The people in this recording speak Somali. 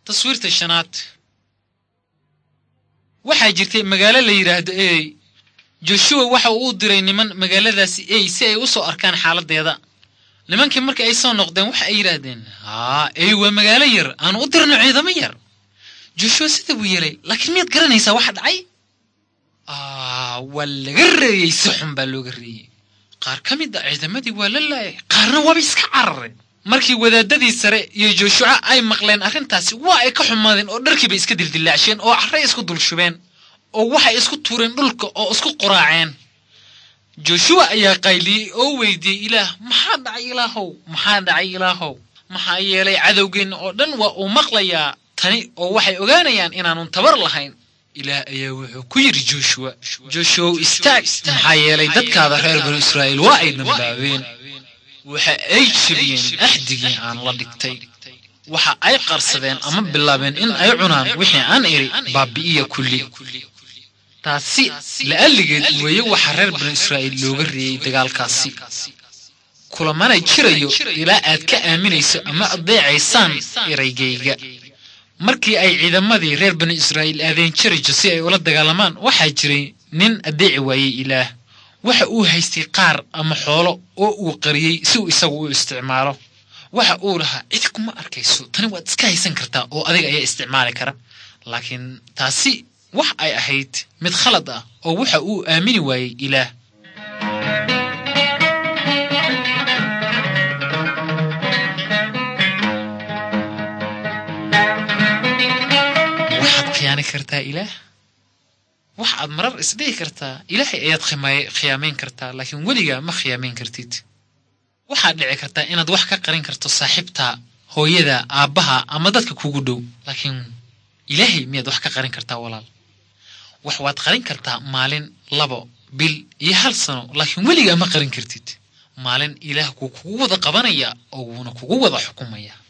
taswiirta shanaad waxaa jirtay magaalo la yidhaahdo ey joshuwa waxa uu u diray niman magaaladaasi ey si ay u soo arkaan xaaladeeda nimankii markii ay soo noqdeen waxa ay yidhaahdeen haa ey waa magaalo yar aanu u dirno ciidamo yar joshuwa sida buu yeelay laakiin miyaad garanaysaa waxa dhacay waa laga reeyey si xun baa looga reeyey qaar ka mid a ciidamadii waa la laayay qaarna waaba iska carareen markii wadaadadii sare iyo jooshuca ay maqleen arrintaasi waa ay ka xumaadeen oo dharkiibay iska dildillaacsheen oo carray isku dulshubeen oo waxay isku tuureen dhulka oo isku quraaceen joshuwa ayaa qayliyey oo weydiiyey ilaah maxaa dhacay ilaahow maxaa dhacay ilaahow maxaa yeelay cadowgeenna oo dhan waa uu maqlayaa tani oo waxay ogaanayaan inaanun tabar lahayn ilaah ayaa wuxuu ku yidhi joshuwa joshuwow istaag maxaa yeelay dadkaada reer banu israa'iil waa ay dambaabeen waxa ay jebiyeen axdigii aan la dhigtay waxa ay qarsadeen ama bilaabeen in ay cunaan wixii aan idhi baabi'iya kulli taasi la'alligeed weeye waxa reer banu israa'iil looga reeyey dagaalkaasi kulamana jirayo ilaa aad ka aaminayso ama adeecaysaan eraygayga markii ay ciidamadii reer banu israa'iil aadeen jarijo si ay ula dagaalamaan waxaa jiray nin adeeci waayey ilaah waxa uu haystay qaar ama xoolo oo uu qariyey si uu isagu u isticmaalo waxa uu lahaa cidi kuma arkayso tani waad iska haysan kartaa oo adiga ayaa isticmaali kara laakiin taasi wax ay ahayd mid khalad ah oo waxa uu aamini waayey ilaah waxaad khiyaani kartaa ilaah waxaad marar isdhihi kartaa ilaahay ayaad khiyaamayn kartaa laakiin weligaa ma khiyaamayn kartid waxaad dhici kartaa inaad wax ka qarin karto saaxiibtaa hooyada aabbaha ama dadka kugu dhow laakiin ilaahay miyaad wax ka qarin kartaa walaal wax waad qarin kartaa maalin labo bil iyo hal sano laakiin weligaa ma qarin kartid maalin ilaah kuu kugu wada qabanaya oo wuuna kugu wada xukumaya